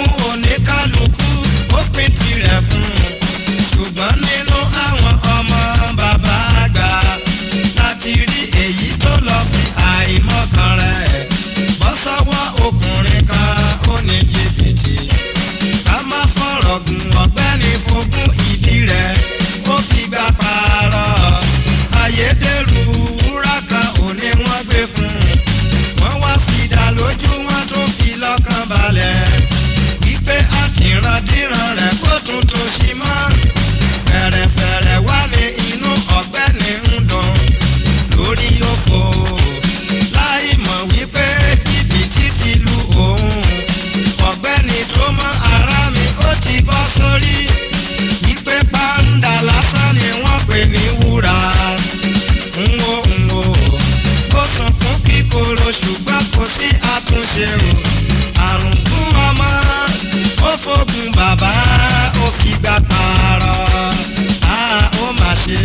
fún oníkálukú ó pín tirẹ̀ fún un ṣùgbọ́n nínú àwọn ọmọ bàbá àgbà láti rí èyí tó lọ fi àìmọ̀kan rẹ̀ bọ́ sọ́wọ́ ọkùnrin kan ó ní jìbìtì ká má fọ̀rọ̀ gùn ọ̀gbẹ́ni fogún ìdí rẹ̀ ó fi gbà pààrọ̀ ayédèrú wúrà kan ò ní wọ́n gbé fún un wọ́n wá fi dá lójú wọn tó fi lọ́kàn balẹ̀ wípé àtìrandíran rẹ̀ kó tún tó sí mọ́ fẹ̀rẹ̀fẹ̀rẹ̀ wá ní inú ọ̀gbẹ́ni ń dùn lórí òfò láì mọ̀ wípé jìbìtì ti lu òun ọ̀gbẹ́ni tó mọ ara mi ó ti bọ́ sórí wípé pàǹdà lásán ni wọ́n pè ní wúrà ń wo ń wo ó sunkún kíkorò ṣùgbọ́n kò sí àtúnṣe o àrùn fún ọmọ ó fògùn bàbá ó fi gbà pààrọ̀ á ó mà ṣe.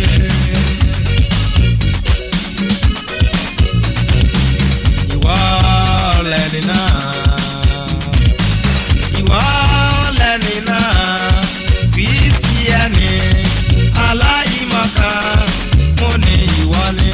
ìwọ lẹni náà ìwọ lẹni náà kristiẹni aláìmọ̀kan mo ní ìwọ ni.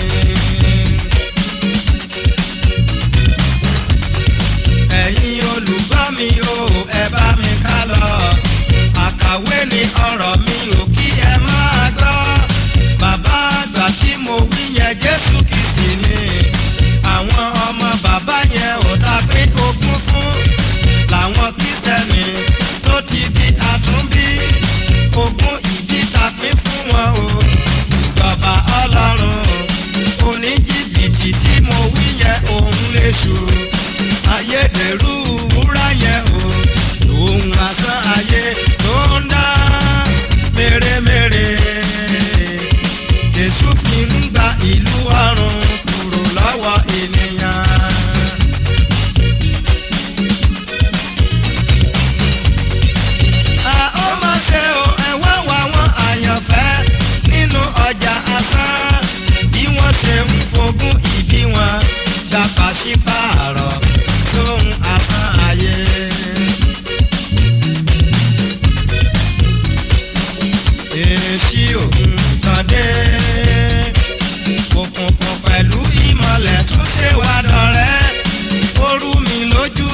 ẹ̀yin olùgbọ́ mi o ẹ bá mi ká lọ àkàwé ni ọ̀rọ̀ mi ò kí ẹ máa gbọ́ bàbá àgbà tí mo wí yẹn jésù kìsì ni àwọn ọmọ bàbá yẹn ò ta pé ogún fún làwọn kristẹni tó ti di àtúnbí ogún ìbí ta pín fún wọn o ìjọba ọlọ́run oníjìbìtì tí mo wí yẹn òun lè ṣù ayédèrú wúrà yẹn o lòun asán ayé tó ń dá mèremère jésù fi ń gba ìlú ọ̀run kúrò lọ́wọ́ ènìyàn. a ó máa ṣe o ẹ wá wá wọn àyànfẹ́ nínú ọjà asán bí wọ́n ṣe ń fogún ìbí wọn ṣàpàṣípààrọ̀ sóhun asán ayé. èsì òkun kan dé òkùnkùn pẹ̀lú ìmọ̀lẹ̀ tún ṣe wá dọ̀rẹ́ ó rú mi lójú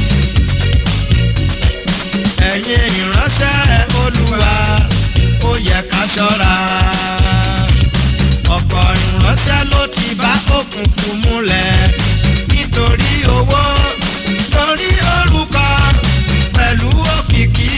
ẹ̀yin ìránṣẹ́ olúwa ó yẹ ká ṣọ́ra ọ̀pọ̀ ìránṣẹ́ ló ti bá òkùnkùn múlẹ̀ nítorí owó torí orúkọ pẹ̀lú òkìkí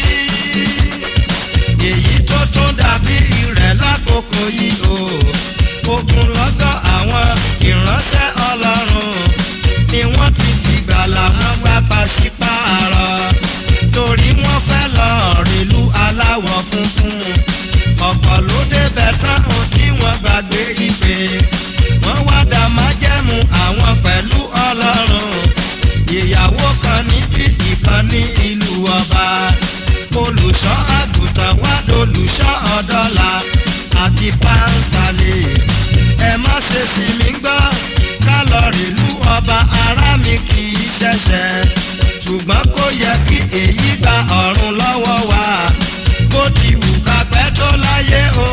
èyí tó tún dàbí rẹ̀ lákòókò yìí o ogun lọ́gọ́ àwọn ìránṣẹ́ ọlọ́run ni wọ́n ti fìgbà làwọn gbà pàṣípààrọ̀ torí wọ́n fẹ́ lọ rìlú aláwọ̀ funfun ọ̀pọ̀ ló débẹ̀ tán o tí wọ́n gbàgbé ìpè wọ́n wá dá májẹ̀mú àwọn pẹ̀lú ọlọ́run ìyàwó kan níbi ìkan ní ìlú ọba olùṣọ́ àgùntàn wá dolùṣọ́ ọ̀dọ́là àti pàǹsálẹ̀ ẹ má ṣe sì mí gbọ́ kálọ̀rì ìlú ọba ará mi kì í ṣẹ̀ṣẹ̀ ṣùgbọ́n kò yẹ kí èyí gba ọ̀run lọ́wọ́ wa bó ti wù ká pẹ́ tó láyé o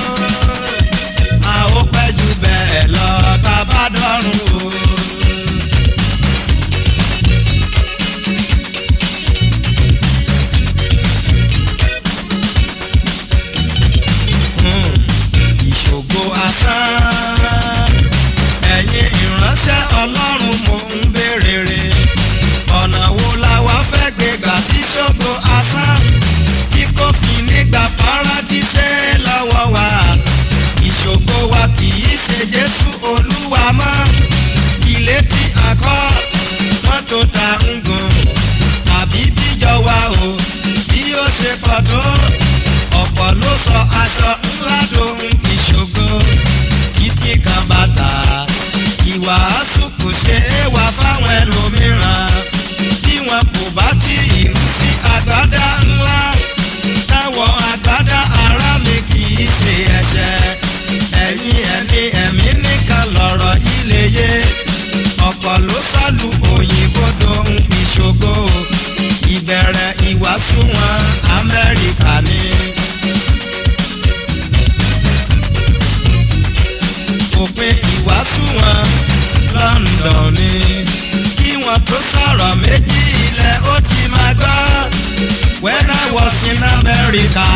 a ó pẹ́ jù bẹ́ẹ̀ lọ tá a bá dọ́run o. Hmm, ìṣògo asán ẹ̀yin ìránṣẹ́ ọlọ́run mò ń béèrè rè ọ̀nà wo la wá fẹ́ gbé gbà sí ṣògo asán tí kò fi nígbà paradíṣẹ́ lọ́wọ́ wa ìṣògo wa kì í ṣe jésù olúwa mọ́ ilé tí a kọ́ mọ́tò tá ń gùn tàbí bíjọ wa o bí ó ṣe pọ̀ tó ọ̀pọ̀ ló sọ aṣọ ńlá dohun ìṣògo títí kan bàtà ìwàásù kò ṣe é wà fáwọn ẹlòmíràn bí wọn kò bá tí ìlú sí àgbádá ńlá táwọn àgbádá ara mi kì í ṣe ẹ̀ṣẹ̀ ẹ̀yin ẹ̀mí ẹ̀mí nìkan lọ̀rọ̀ yìí lè yé ọ̀pọ̀ ló sálù òyìnbó dohun ìṣògo ìbẹ̀rẹ̀ ìwàásù wọn amẹ́ríkà ni. òpin ìwàásù wọn london ni. kí wọn tó sọ̀rọ̀ méjì ilẹ̀ ó ti máa gbọ́. when i was in america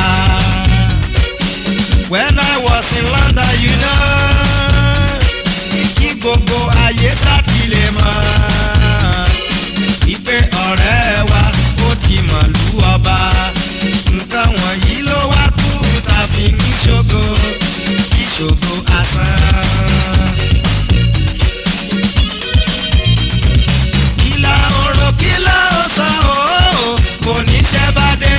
when i was in london you know. kí gbogbo ayé sáti lè mọ̀. ìpè ọ̀rẹ́ wa ó ti mọ̀ lú ọba. nǹkan wọ̀nyí ló wá kú tàbí ń ṣògo ìṣògo asán. Kìlà òrò kìlà ọ̀sán ooo kò ní ṣẹ́ bá dé.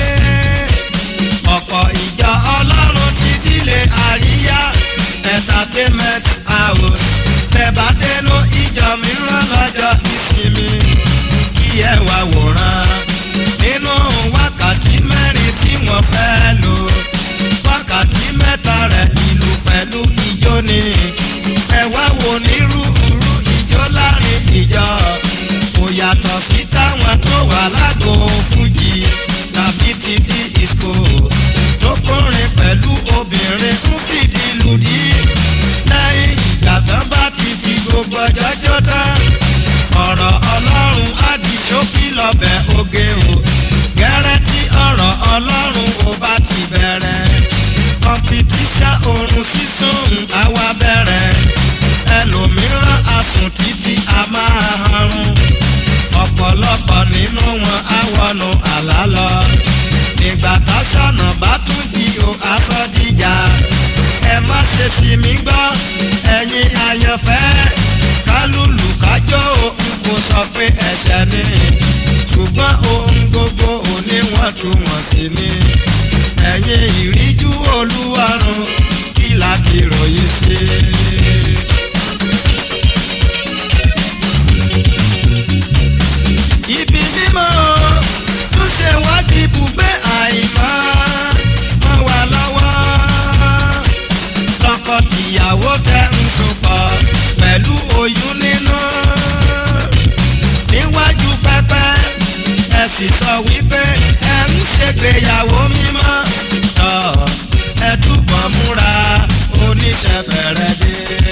Ọ̀pọ̀ ìjọ ọlọ́run ti dílé àríyá entertainment house. Bẹ̀bá dénú ìjọ mìíràn lọ́jọ́ ìsinmi. Kí ẹ wá wòran nínú wákàtí mẹ́rin tí wọ́n fẹ́ lò. Wákàtí mẹ́ta rẹ̀ ìlú pẹ̀lú ijó ni. Ẹ wá wo nírúurú ijó láàrin ìjọ kò yàtọ̀ sí táwọn tó wà lágbo fújì tàbí ti di ìsìkò tó kọrin pẹ̀lú obìnrin ń fìdí lùdí lẹ́yìn ìgbà tán bá ti fi gbogbo ọjọ́ jó tán ọ̀rọ̀ ọlọ́run á di ṣókí lọ́bẹ̀ oge o gẹ́rẹ́ tí ọ̀rọ̀ ọlọ́run ò bá ti bẹ̀rẹ̀ kọmpitíṣà oorun sísun àwa bẹ̀rẹ̀ ẹlòmíràn asùn títí a máa harun ọ̀pọ̀lọpọ̀ nínú wọn á wọnú àlá lọ nígbà tásọ̀nà bá tún di o asọ́díjà ẹ má ṣe sì mí gbọ́ ẹ̀yin àyànfẹ́ kálùlù kájọ́ o n kò sọ pé ẹ̀ṣẹ̀ ni ṣùgbọ́n ohun gbogbo oníwọ̀ntúnwọ̀nsì ni ẹ̀yin ìríjú olúwarun kí láti ròyìn sí i. ibi mímọ́ tún ṣe wádìí ibùgbé àìmọ́ mọ́ wa lọ́wọ́. tọkọ-tìyàwó tẹ ń sopọ̀ pẹ̀lú oyún nínú. níwájú pẹpẹ ẹ sì sọ wípé ẹ ń ṣègbéyàwó mímọ́. tọ́ ẹ túbọ̀ múra oníṣẹ́ fẹ̀rẹ̀ dé.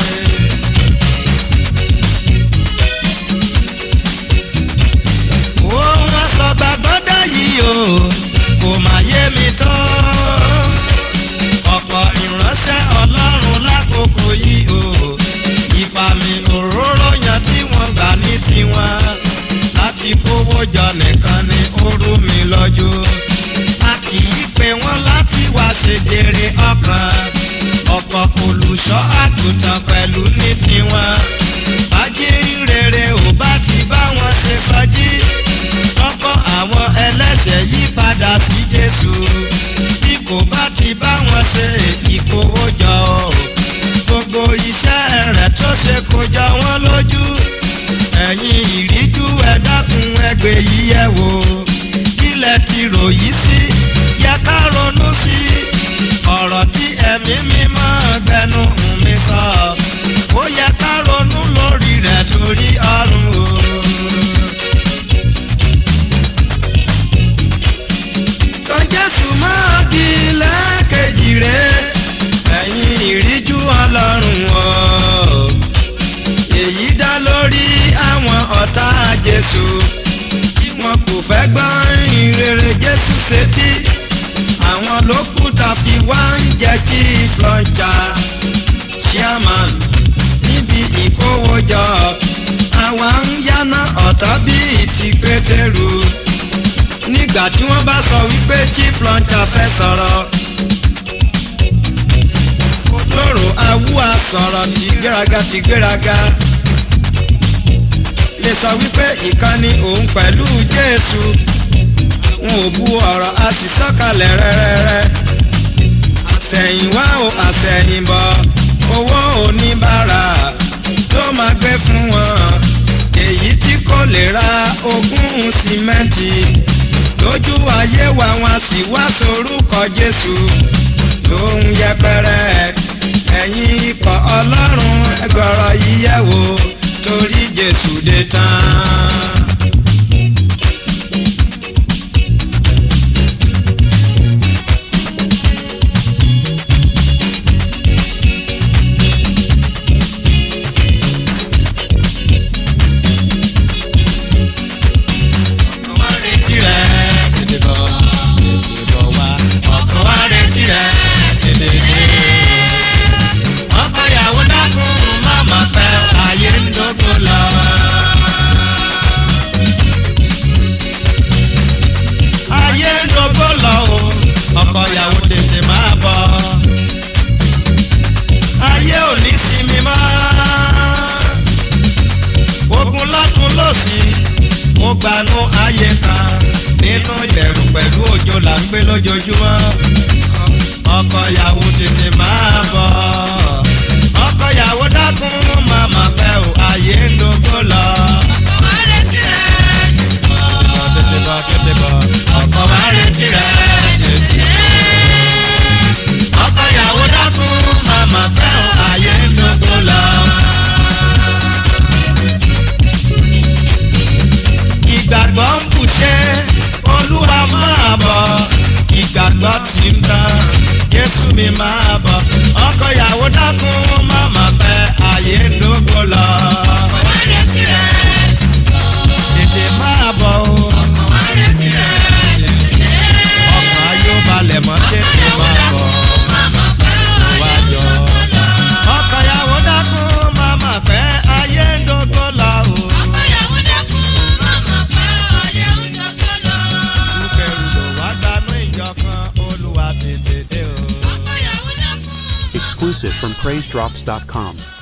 ohun asọ̀gbàgbọ́dọ̀ yìí o kò má yé mi tó. ọ̀pọ̀ ìránṣẹ́ ọlọ́run lákòókò yìí o ìfàmì òróró yan tí wọ́n gbà ní tiwọn láti kówó jọ nìkan ni ó rú mi lọ́jọ́. a kì í pe wọ́n láti wá ṣèjèrè ọkàn ọ̀pọ̀ olùṣọ́ àgùntàn pẹ̀lú ní tiwọn bájí rere ò bá ti bá wọn ṣe sọjí lọ́kọ́ àwọn ẹlẹ́ṣẹ̀ yí padà sí jésù bí kò bá ti bá wọn ṣe ìkówójọ o gbogbo iṣẹ́ rẹ̀ tó ṣe kó jọ wọ́n lójú ẹ̀yin ìríjú ẹ dákun ẹgbẹ́ yìí yẹ wò kílẹ̀ ti ròyìn sí yẹ ká ronú sí ọ̀rọ̀ tí ẹ̀mí mímọ́ gbẹnu mi sọ ó yẹ ká ronú lórí rẹ̀ torí ọ̀run o. kan jésù máa di lẹ́ẹ̀kejì rẹ̀ ẹ̀yin ìríjú ọlọ́run o. èyí dá lórí àwọn ọ̀tá jésù tí wọn kò fẹ́ gbọ́ ìrere jésù sétí àwọn lókùtà fi wá ń jẹ́ kí flọ́jà chairman níbi ìkówójọ àwa ń yáná ọ̀tá bíi ti pétérù nígbà tí wọ́n bá sọ wípé chief launcher fẹ́ sọ̀rọ̀ olóró awúwa sọ̀rọ̀ ti gbéraga ti gbéraga lè sọ wípé ìkànnì òun pẹ̀lú jésù wọn ò bu ọ̀rọ̀ a sì sọ̀kalẹ̀ rẹ́rẹ́rẹ́ àtẹ̀yìnwá o àtẹ̀yìnbọ̀ owó oníbàárà ló máa gbé fún wọn èyí tí kò lè ra ogún símẹ́ǹtì lójú ayé wa wọn sì wá sorúkọ jésù lóhun yẹpẹrẹ ẹ̀yin ikọ̀ ọlọ́run ẹgbọ̀rọ̀ yíyẹ̀wò torí jésù dé tán. ọkọ ìyàwó tètè máa bọ̀ ayé ò ní sinmi mọ́ ogun lọ́tún lọ́sì mo gbanú ayé kan nínú ìbẹ̀rù pẹ̀lú òjò là ń gbé lójoojúmọ́ ọkọ ìyàwó tètè máa bọ̀ ọkọ ìyàwó dákun màmá fẹ́ o ayé ń dogun lọ. tètè bọ̀ tètè bọ̀ ọkọ wa retí rẹ̀ tètè. ọkọ ìyàwó dákun màmá fẹ́ o ayé ń dogun lọ. ìgbàgbọ́ ń bùṣẹ́ olúwa máa bọ̀ ìgbàgbọ́ ti ń tán jésù mi máa bọ̀ ọkọ ìyàwó dákun màmá fẹ́ ayé ń dogun lọ. tètè máa bọ̀ o ọkàn ayé ó balẹ̀ mọ́ tètè máa bọ̀ wájọ. ọkọ ìyàwó dákun màmá fẹ́ ayé ń dogun lọ o. kúkẹ́rù lò wá gbanú ìjọ kan olúwa tètè dé o. Exclusive from PraiseDrops.com.